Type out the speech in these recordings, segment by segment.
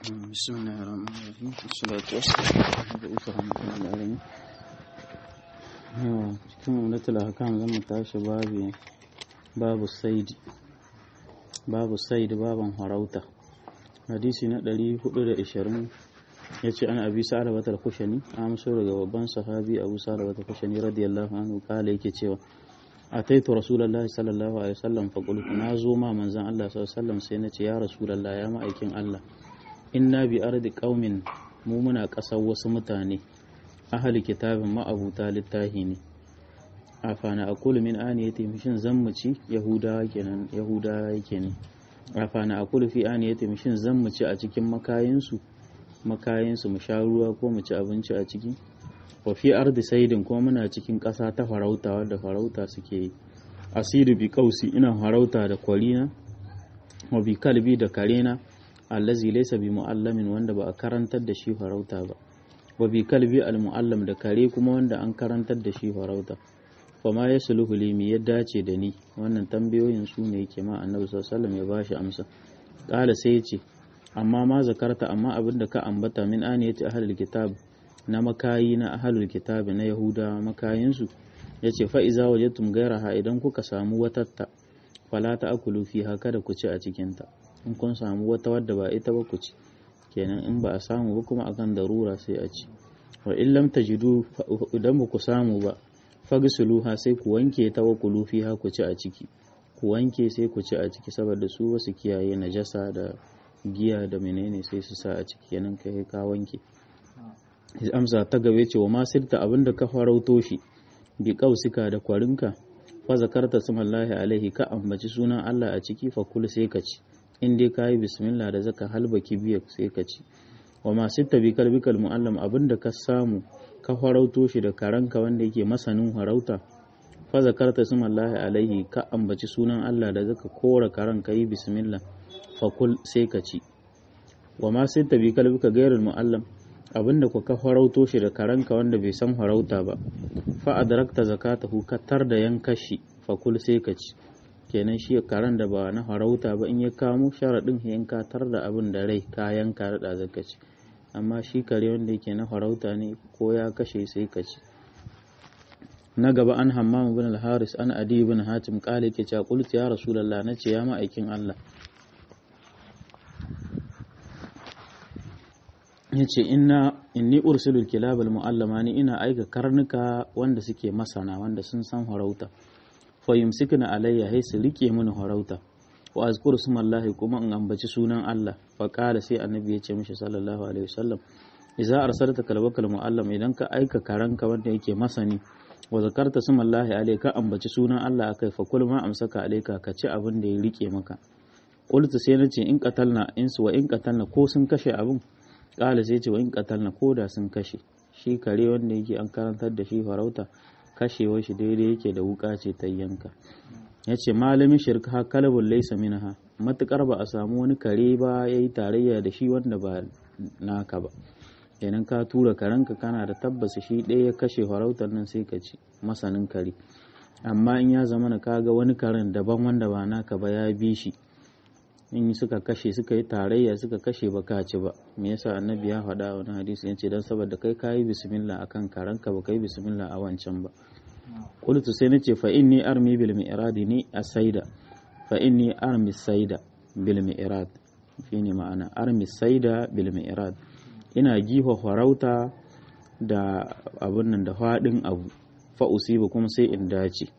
بسم الله الرحمن الرحيم والصلاة والسلام على رحمة العالمين cikin umdatul ahkam zan mu tashi babu babu saidi babu saidi baban harauta hadisi na 420 yace an abi sa'ad batal kushani amso daga babban sahabi abu sa'ad batal kushani radiyallahu anhu kala yake cewa ataitu rasulullahi sallallahu alaihi wasallam fa qultu na zo ma manzon Allah sallallahu alaihi wasallam sai nace ya rasulullahi ya ma'aikin Allah inna bi ardi qaumin mu muna ƙasar wasu mutane ahli kitabin ma'abuta littahi ne afana aqulu min aniyati mishin zammuci yahudawa kenan yahudawa yake ne afana aqulu fi aniyati mishin zammuci a cikin makayinsu makayinsu mu sha ruwa ko mu ci abinci a ciki wa fi ardi saidin kuma muna cikin ƙasa ta farauta wadda farauta suke yi asiru bi kausi ina farauta da kwarina wa bi kalbi da karena allazi laysa bi muallamin wanda ba a karantar da shi farauta ba wa bi kalbi al muallam da kare kuma wanda an karantar da shi farauta fa ma yasluhu li mi ya dace da ni wannan tambayoyin su ne yake ma annabi sallallahu alaihi wasallam ya bashi amsa qala sai ya ce amma ma zakarta amma abinda ka ambata min aniyati ahlul kitab na makayi na ahlul kitab na yahuda makayinsu yace fa iza wajadtum gairaha idan kuka samu watatta fala ta akulu fiha kada ku ci a cikinta in kun samu wata wadda ba ita ba ku ci kenan in ba a samu ba kuma akan darura sai a ci wa in lam tajidu idan ba ku samu ba fagsuluha sai ku wanke ta wa kulu fiha ku ci a ciki ku wanke sai ku ci a ciki saboda su wasu kiyaye najasa da giya da menene sai su sa a ciki kenan kai ka wanke amsa ta gabe ce wa ma sirta abinda ka farauto shi bi kausika da kwarinka fa zakarta sumallahi alaihi ka ambaci sunan Allah a ciki fa kul sai ka ci in dai ka yi bismillah da zaka halba kibiyar sai ka ci wa masu tabi kalbikal mu'allam abinda ka samu ka farauto shi da karanka wanda yake masanin farauta fa zakarta sumallahi alaihi ka ambaci sunan Allah da zaka kora karan ka yi bismillah fa kul sai ka ci wa masu tabi kalbika gairul mu'allam abinda ku ka farauto shi da karanka wanda bai san farauta ba fa adrakta zakatahu ka tar da yankashi fa kul sai ka ci kenan shi karen da ba na farauta ba in ya kamo sharaɗin in ka tar da abin da rai kayan ka da zaka ci amma shi kare wanda yake na farauta ne ko ya kashe sai ka ci na gaba an hammam bin al-haris an adi bin hatim kale ke cewa qultu ya rasulullah nace ya ma'aikin Allah yace inna inni ursilul kilab al-mu'allama ni ina aika karnuka wanda suke masana wanda sun san farauta fayumsikna alayya sai su rike mini harauta wa azkuru sumallahi kuma in ambaci sunan Allah fa qala sai annabi ya ce mishi sallallahu alaihi wasallam idza arsalta kalbakal muallam idan ka aika karanka wanda yake masani wa zakarta sumallahi alayka ambaci sunan Allah akai fa kul ma amsaka alayka ka ci abin da ya rike maka qultu sai nace in qatalna insu wa in qatalna ko sun kashe abin qala sai ce wa in qatalna ko da sun kashe shi kare wanda yake an karantar da shi farauta kashewar shi daidai yake da wuka ce ta yanka ya ce malamin shirka ha kalabun laisa minha matukar ba a samu wani kare ba ya yi tarayya da shi wanda ba naka ba idan ka tura karenka kana da tabbas shi ɗaya ya kashe farautar nan sai ka ci masanin kare amma in ya zama na kaga wani karen daban wanda ba naka ba ya bi shi in suka kashe suka yi tarayya suka kashe ba ka ci ba me yasa annabi ya faɗa a wani hadisi yace dan saboda kai kayi bismillah akan karanka ba kai bismillah a wancan ba qultu sai nace fa inni armi bil mi'rad ni asaida fa inni armi saida bil mi'rad shine ma'ana armi saida bil mi'rad ina giho farauta da abun nan da faɗin abu fa usiba kuma sai in dace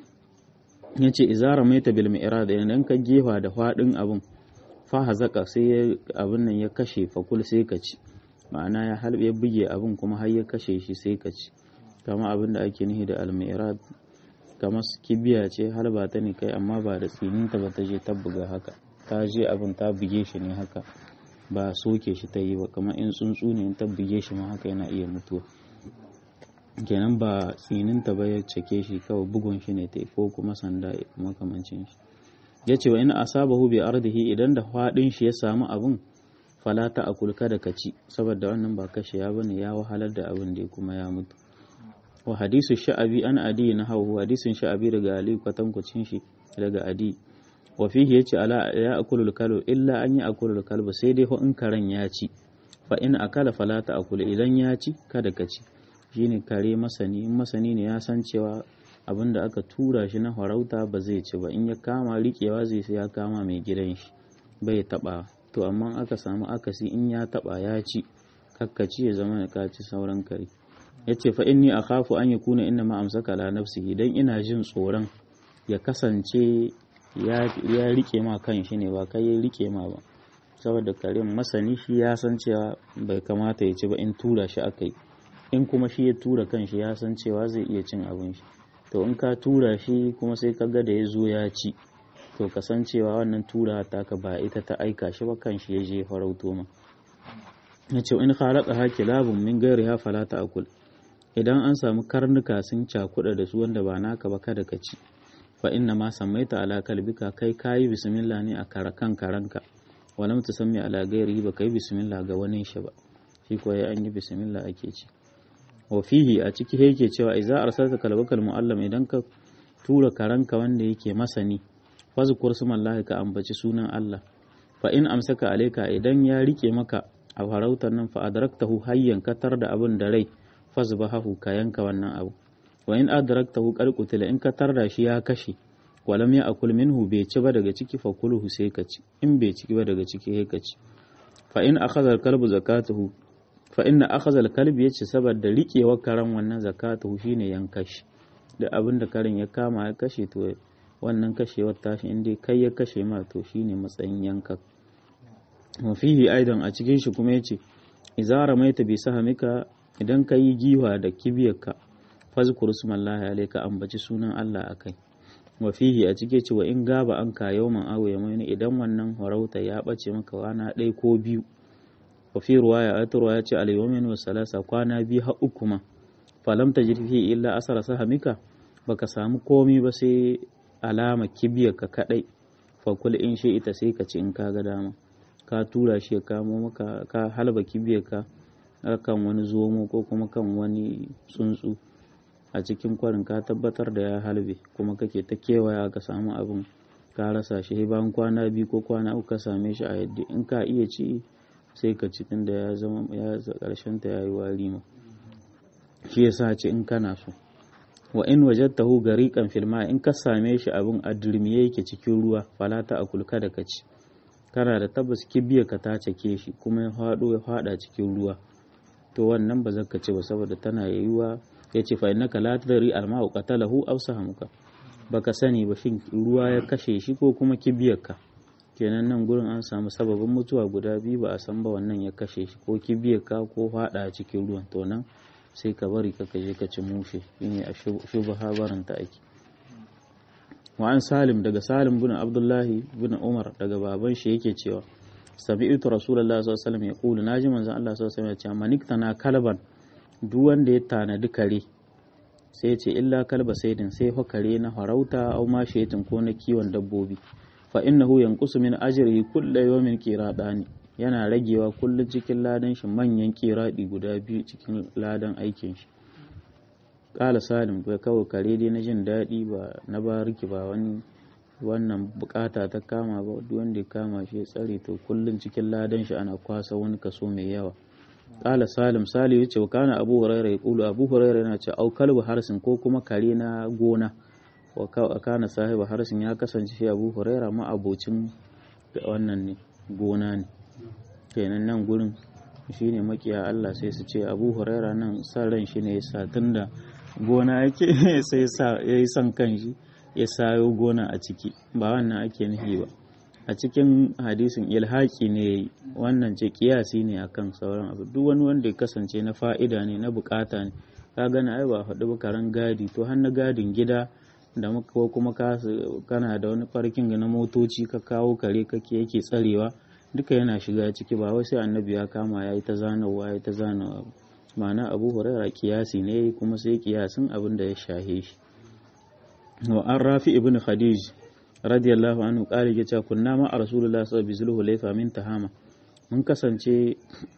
ya ce izara mai ta bilmi irada idan ka gefa da faɗin abin fa hazaka sai abin nan ya kashe fakul sai ka ci ma'ana ya halbe ya buge abin kuma har ya kashe shi sai ka ci kama abin da ake nihi da almirad kamar kibiya ce halba ta ne kai amma ba da tsininta ba ta je ta buga haka ta je abin ta buge shi ne haka ba soke shi ta yi ba kamar in tsuntsu ne in ta buge shi ma haka yana iya mutuwa kenan ba tsininta ba ya cake shi kawai bugun shi ne ta ko kuma sanda makamancin shi ya ce wa ina asabahu bi ardihi idan da faɗin shi ya samu abin falata a kulka da kaci saboda wannan ba kashe ya bane ya wahalar da abin da kuma ya mutu wa hadisu sha'abi an adi na hau hadisin sha'abi daga ali kwatankwacin shi daga adi wa fihi yace ala ya akulul kalbu illa an yi akulul kalbu sai dai in karen ya ci fa in akala fala ta akula idan ya ci kada ka ci shine kare masani in masani ne ya san cewa abin da aka tura shi na farauta ba zai ci ba in ya kama riƙewa zai sai ya kama mai gidan shi bai taɓa to amma aka samu akasi in ya taɓa ya ci kakkaci ya zama ka ci sauran kare ya ce fa inni akhafu an yakuna inna ma amsaka la nafsihi dan ina jin tsoron ya kasance ya rike ma kan shi ne ba kai ya rike ma ba saboda karen masani shi ya san cewa bai kamata ya ci ba in tura shi aka yi in kuma shi ya tura kan shi ya san cewa zai iya cin abin shi to in ka tura shi kuma sai ka ga da ya zo ya ci to kasancewa wannan tura taka ba ita ta aika shi ba kan shi ya je farauto ma ya ce in halaka haki labun min gairi ha falata akul idan an samu karnuka sun cakuɗa da su wanda ba naka ba kada ka ci fa inna ma sammaita ala kalbika kai kayi bismillah ne a kan karanka walam tusammi ala gairi ba kai bismillah ga wani shi ba shi ko ya an yi bismillah ake ci wa fihi a ciki yake cewa idza arsalta kalbakal muallam idan ka tura karanka wanda yake masani fazkur sumallahi ka ambaci sunan Allah fa in amsaka alayka idan ya rike maka a farautar nan fa adraktahu hayyan katar da abin da rai fazbahu ka yanka wannan abu wa in adraktahu qarqutila in katar da shi ya kashe walam ya akul minhu bai ci ba daga ciki fa kulhu sai ka ci in bai ci ba daga ciki sai ka ci fa in akhadha al-kalbu zakatuhu fa inna akhadha al-kalbi yace saboda riƙewar karen wannan zakatuhu shine yanka shi da abin da karen ya kama ya kashe to wannan kashewar tashi in dai kai ya kashe ma to shine matsayin yanka wa fihi aidan a cikin shi kuma yace idza ramaita bi sahamika idan ka yi giwa da kibiyarka fazkur smallahi alayka ambaci sunan Allah akai wa fihi a cike ce wa in gaba an ka yawman awo ya mai idan wannan farauta ya bace maka wana ɗaya ko biyu wa fi ruwaya a ya ce alayyamin wa salasa kwana biyu har uku ma falam ta jirfi illa asara sahamika baka samu komi ba sai alama kibiyar ka kadai fa kul in shi ita sai ka ci in ka ga dama ka tura shi ya kamo maka ka halba kibiyar ka kan wani zomo ko kuma kan wani tsuntsu a cikin kwarin ka tabbatar da ya halbe kuma kake ta kewaya ka samu abin ka rasa shi bayan kwana biyu ko kwana uku ka same shi a yadda in ka iya ci sai ka ci tunda ya zama ya karshen ta yayi wari ma shi yasa ce in kana so wa in wajadtahu gariqan fil ma in ka same shi abin adurmiye yake cikin ruwa fala ta akul kada ka ci kana da tabbas kibiya ka ta cake shi kuma ya fado ya fada cikin ruwa to wannan ba zaka ci ba saboda tana yiwuwa ya ce fa innaka la tadri al ma'u qatalahu aw sahamuka baka sani ba shin ruwa ya kashe shi ko kuma kibiyarka kenan nan gurin an samu sababin mutuwa guda biyu ba a san ba wannan ya kashe shi ko kibiyarka ko fada a cikin ruwan to nan sai ka bari ka je ka ci mushe shine a shubha barin ta ake wa an salim daga salim bin abdullahi bin umar daga baban shi yake cewa sami'tu rasulullahi sallallahu alaihi wasallam yaqulu naji manzon Allah sallallahu alaihi wasallam ya ce maniktana kalban duk wanda ya tanadi kare sai ce illa kalba saidin sai fa kare na farauta au ma shetin ko na kiwon dabbobi fa innahu yanqusu min ajrihi kullu yawmin qiradani yana ragewa kullun cikin ladan shi manyan qiradi guda biyu cikin ladan aikin shi kala salim bai kawo kare dai na jin daɗi ba na bariki ba wani wannan bukata ta kama ba duk wanda ya kama shi ya tsare to kullun cikin ladan shi ana kwasa wani kaso mai yawa Ƙala Salim Salim ya ce wa kana Abu Huraira ya kulu Abu Huraira yana ce au kalbu harsin ko kuma kare na gona wa kana sahiba harsin ya kasance shi Abu Huraira ma abocin wannan ne gona ne kenan nan gurin shine makiya Allah sai su ce Abu Huraira nan san ran shi ne yasa tunda gona yake sai sa yayi son kanshi ya sayo gona a ciki ba wannan ake nufi ba a cikin hadisin ilhaki ne wannan ce kiyasi ne akan sauran abu duk wani wanda ya kasance na fa'ida ne na bukata ne ka gana ai ba faɗi ba karen gadi to har na gadin gida da ko kuma kana da wani farkin na motoci ka kawo kare kake yake tsarewa duka yana shiga ciki ba wai sai annabi ya kama ya yi ta zanawa ya ta zanawa ma'ana abu huraira kiyasi ne kuma sai kiyasin abin da ya shahe shi wa an rafi ibn khadij radiyallahu anhu ƙari ya ce kunna ma a rasulullah sallallahu alaihi zulhulaifa min tahama mun kasance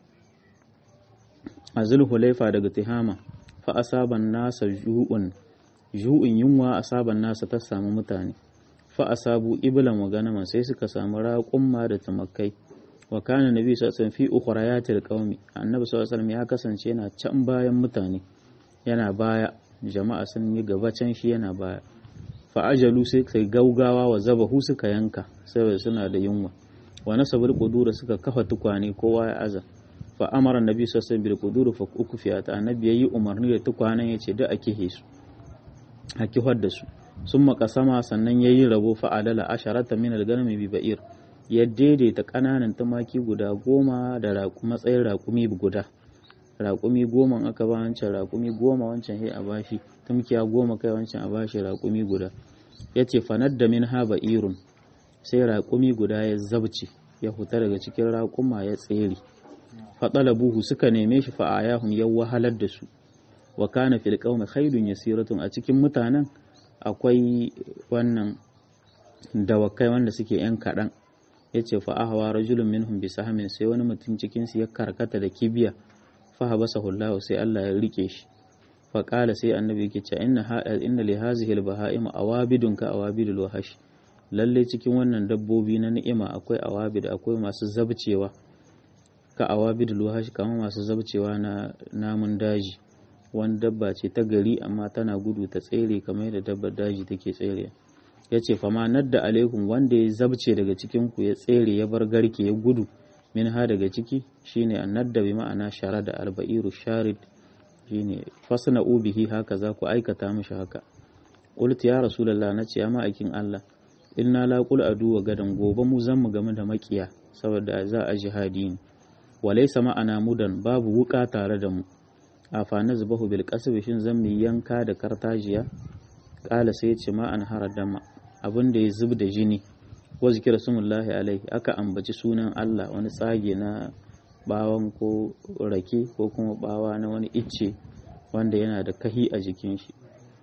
a zulhulaifa daga tihama fa asaban nasa ju'un ju'un yunwa asaban nasa ta samu mutane fa asabu iblan wa ganaman sai suka samu raƙumma da tumakai wa kana nabi sallallahu alaihi wasallam fi ukhrayatil qaumi annabi sallallahu alaihi wasallam ya kasance yana can bayan mutane yana baya jama'a sun yi gaba can shi yana baya fa ajalu sai kai gaugawa wa zabahu suka yanka saboda suna da yunwa wa nasabul qudura suka kafa tukwane kowa ya aza fa amara annabi sallallahu alaihi wasallam bil quduri fa ukfiyat annabi yayi umarni da tukwanen yace da ake hesu a kihar da su sun makasama sannan yayi rabo fa adala asharata min al-ganami bi ba'ir ya daidaita ƙananan tumaki guda goma da matsayin raƙumi guda raƙumi goma aka ba wancan raƙumi goma wancan sai a bashi tumkiya goma kai wancan a bashi raƙumi guda ya ce fanar da min haba irun sai raƙumi guda ya zabce ya huta daga cikin raƙuma ya tsere faɗala buhu suka neme shi fa'ayahum ya wahalar da su wa kana fil qaumi khairun yasiratun a cikin mutanen akwai wannan dawakai wanda suke yan kaɗan ya ce fa'ahawa rajulun minhum bi sahamin sai wani mutum cikinsu ya karkata da kibiya fahabasa hullahu sai Allah ya rike shi faƙala sai annabi yake ce inna inna li hazihi al-baha'im awabidun ka awabidul wahash lalle cikin wannan dabbobi na ni'ima akwai awabid akwai masu zabcewa ka awabidul wahash kamar masu zabcewa na namun daji wani dabba ce ta gari amma tana gudu ta tsere kamar yadda dabbar daji take tsere ya ce fama nadda alaikum wanda ya zabce daga cikin ku ya tsere ya bar garke ya gudu min ha daga ciki shine annadda bi ma'ana shara da alba'iru sharid shine fasna ubihi haka za ku aikata mishi haka qultu ya rasulullah nace ya ma'aikin Allah inna la qul adu wa gadan gobe mu zan mu game da makiya saboda za a jihadi ne walaysa ma'ana mudan babu wuka tare da mu afa nazbahu bil qasbi shin zan mu yanka da kartajiya kala sai ya ce ma an haradama abin da ya zub da jini wa zikira sumullahi alaihi aka ambaci sunan Allah wani tsage na bawan ko rake ko kuma bawa na wani icce wanda yana da kahi a jikin shi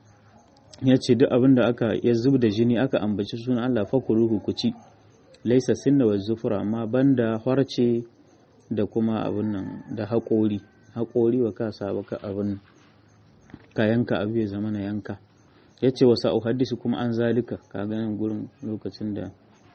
ya ce duk abin da aka ya zub da jini aka ambaci sunan Allah fakuluhu ku ci laisa sinna wa zufura amma banda harce da kuma abin nan da haƙori haƙori wa ka saba ka abin ka yanka abu ya zama na yanka ya ce wasa uhaddisu kuma an zalika ka ganin gurin lokacin da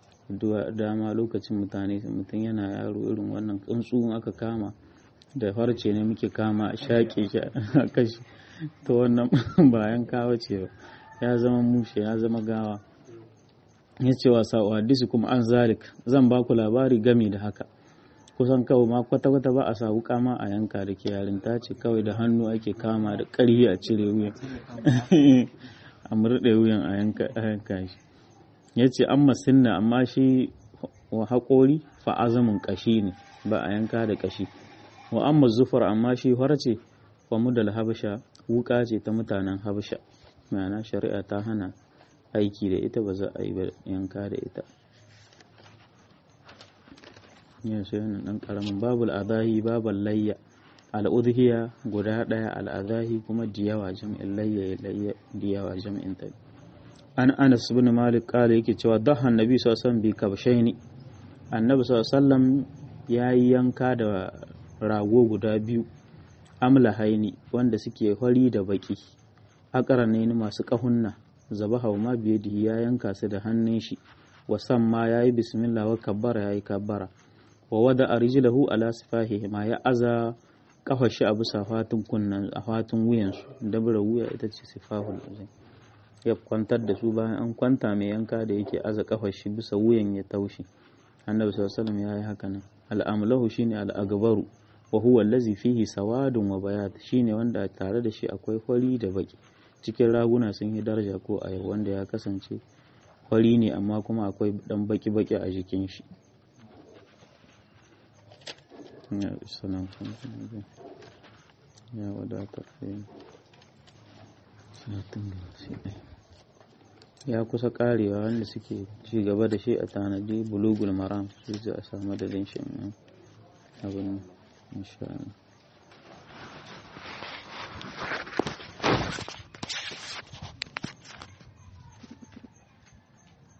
dama lokacin mutane mutum yana yaro irin wannan tsuntsu aka kama da farce ne muke kama a shaƙe shi a kashi to wannan bayan kawo ce ba ya zama mushe ya zama gawa ya ce wasa uhaddisu kuma an zalik zan ba ku labari gami da haka kusan kawai ma kwata-kwata ba a sa wuka ma a yanka da ke yarinta ce kawai da hannu ake kama da ƙarhi a cire wuyan a murɗe wuyan a yanka shi ya ce an masinna amma shi wa haƙori fa'azamin ƙashi ne ba a yanka da ƙashi wa an zufar amma shi harce wa mudal habasha wuka ce ta mutanen habasha ma'ana shari'a ta hana aiki da ita ba za a yi yanka da ita yin sai wannan ɗan ƙaramin babul adahi babul layya al'udhiya guda ɗaya al'adahi kuma diyawa jam'in layya layya diyawa jam'in ta an anas ibn malik kala yake cewa daha annabi sallallahu alaihi wasallam bi kabshaini annabi sallallahu alaihi wasallam yayi yanka da rago guda biyu amla haini wanda suke fari da baki akarane ni masu kahunna zabaha ma biyadihi ya yanka su da hannun shi wasan ma yayi bismillah wa kabbara yayi kabbara wa wada arjilahu ala sifahihi ma ya aza kafa shi a bisa fatun kunnan a fatun wuyansu dabra wuya ita ce sifahul azim ya kwantar da su bayan an kwanta mai yanka da yake aza kafa shi bisa wuyan ya taushi annabi sallallahu alaihi wasallam ya yi haka nan al'amlahu shine al'agbaru wa huwa allazi fihi sawadun wa bayat shine wanda tare da shi akwai fari da baki cikin raguna sun yi daraja ko a wanda ya kasance fari ne amma kuma akwai dan baki baki a jikin shi ya salam ya wadatar ya kusa karewa wanda suke ci gaba da shi a tanadi bulugul maram su a samu da shi abin insha Allah